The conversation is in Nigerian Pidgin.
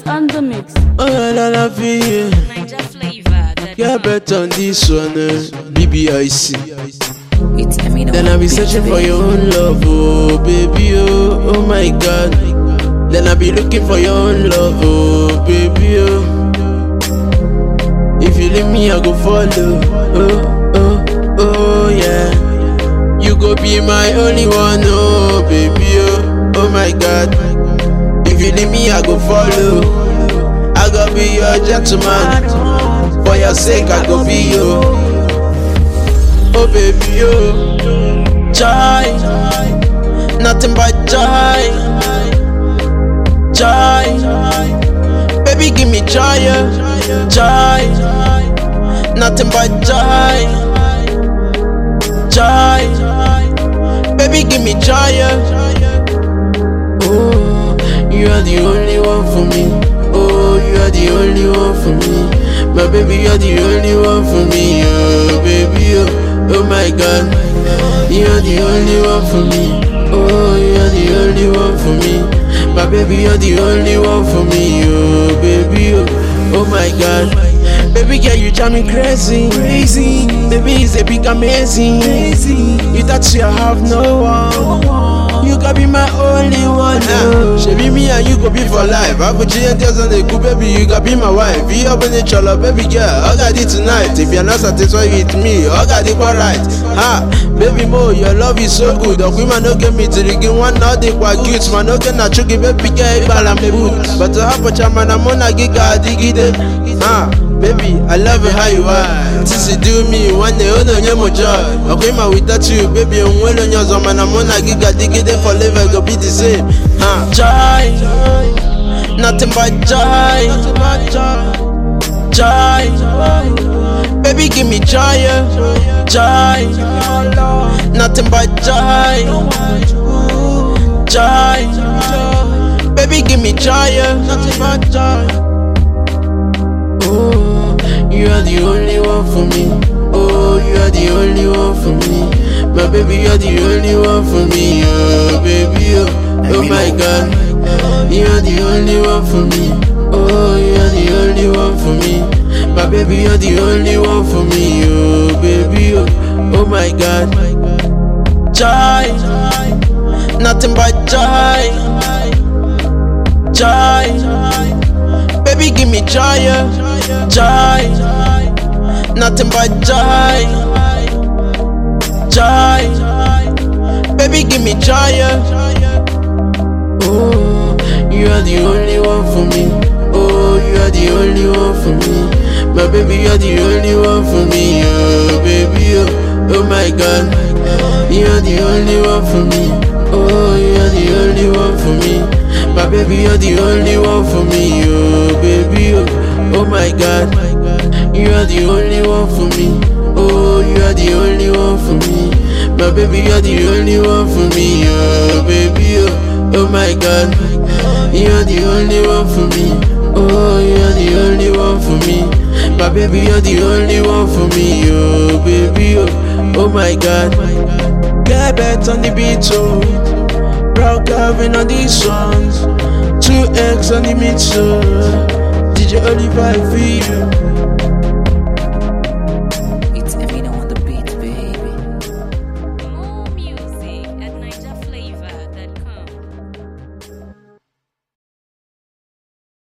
on the mix. Oh la la vie, Niger flavor. yeah bet on this one, eh, BBIC. It's Eminem. Then I be searching for your own love, oh baby, oh, oh my God. Then I be looking for your own love, oh baby, oh. If you leave me, I go follow, oh, oh, oh yeah. You go be my only one, oh baby, oh, oh my God. If you leave me, I go follow. I go be your gentleman. For your sake, I go be you. Oh baby, oh Joy Nothing but joy Joy Baby, give me joy, yeah. Joy Nothing but joy Joy Baby, give me joy, yeah. Oh, you are the only one for me. Oh, you are the only one for me. My baby, you are the only one for me. Oh, baby, oh, oh my God. You are the only one for me. Oh, you are the only one for me. My baby, you're the only one for me. Oh, baby, oh, oh my God. Baby girl, you drive me crazy, crazy. Baby, it's a big amazing, amazing. You thought you have no one. You can be my only one. Oh. She be me and you go be for life. I put you girls on the cool, baby. You can be my wife. You up in the cholo, baby girl. I got it tonight. If you're not satisfied with me, I got it right. Ha, baby mo, your love is so good. The women no get me to the game. One now they quite cute. Man, no get na chuki, baby girl. Ibala me boot. But to have a chairman, I'm on a giga digide. Ha. Baby, I love it how you are. Since you do me, one day, oh no, you're my joy. Okay, man, without you, baby, I'm well on your zone, man. I'm on a giga digide forever, go be the same. Huh? Joy, nothing but joy. Joy, baby, give me joy, yeah. joy. Nothing but joy, joy. Baby, give me joy, yeah. nothing but joy. Oh, you are the only one for me. Oh, you are the only one for me. My baby, you are the only one for me. Oh, baby, oh, oh my God. You are the only one for me. Oh, you are the only one for me. My baby, you are the only one for me. Oh, baby, oh, oh my God. Joy, nothing but joy. Joy, baby, give me joy. Yeah joy, nothing but joy, joy. Baby, give me joy. Yeah. Oh, you are the only one for me. Oh, you are the only one for me. My baby, you are the only one for me. Oh, baby, oh, oh my God, you are the only one for me. Oh, you are the only one for me. My baby, you're the only one for me. Oh, baby, oh. Oh my god, you are the only one for me. Oh, you are the only one for me. My baby, you are the only one for me. Oh, baby, oh, oh my god, you are the only one for me. Oh, you are the only one for me. My baby, you are the only one for me. Oh, baby, oh, oh my god. Get bet on the beat, oh. Brown Calvin on these songs. Two X on the mix, oh. DJ Oliver for you.